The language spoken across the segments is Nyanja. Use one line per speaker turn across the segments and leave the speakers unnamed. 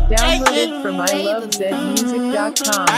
Downloaded from ilovezmusic.com.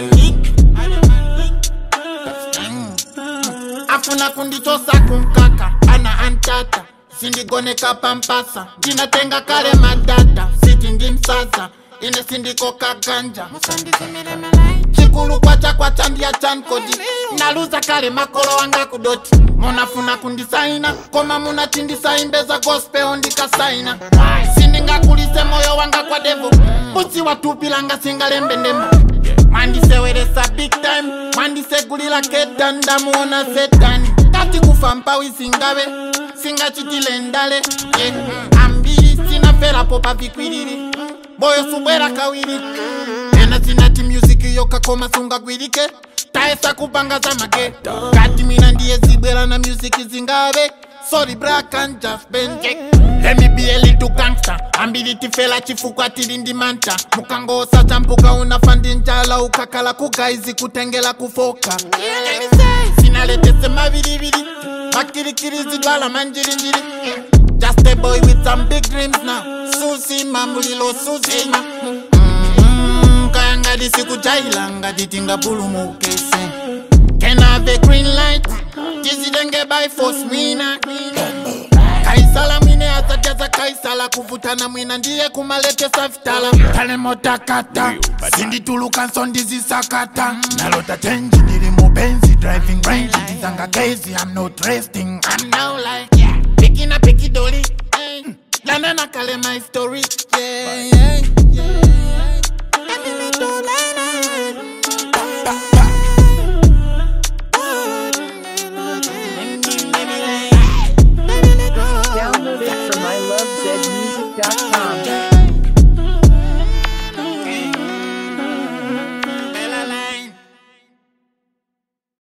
afuna kundichosa kunkaka ana antata sindigoneka pampasa ndinatenga kale madata siti ndimsasa ine sindikoka ganja chikulu kwacha kwacha ndiya chankodi naluza kale makolo wanga kudoti munafuna kundisaina koma munachindisaimbeza gospel ndikasaina sindingakulise moyo wanga kwa devo busi watupilanga singalembe ndemo mwandiseweresa big time mwandisegulila keta ndamuona setani kati kufa mpawi singabe singachitile ndale yeah. ambiri sinaferapo pavikwilili boyo subwera kawiri ena sinati music yokakoma sungagwirike taesa kupanga za mage kati mina ndiye zibwera na music zingabe sorry bra can just bend Let me be a little gangster ambili tifela chifukwa tili ndi manta mukangosa champuka unafandi njala ukakala kugaizi kutengela kufoka sinaletese mavilivili makirikiri zidwala manjirinjiri just a boy with some big dreams now susima mulilo susima Mm, kayangadi sikujailanga titingapulumukese Can I have a green light? Jizidenge by force mwina kaisala mwine azajaza kaisala kuvutana mwina ndiye kumaletesa vitala tale motakata sindituluka nsondizisakata nalota tenji ndili mubenzi driving range ndizanga gezi i'm not resting i'm now like yeah. pikina pikidoli hey. lanana kale my story yeah, yeah.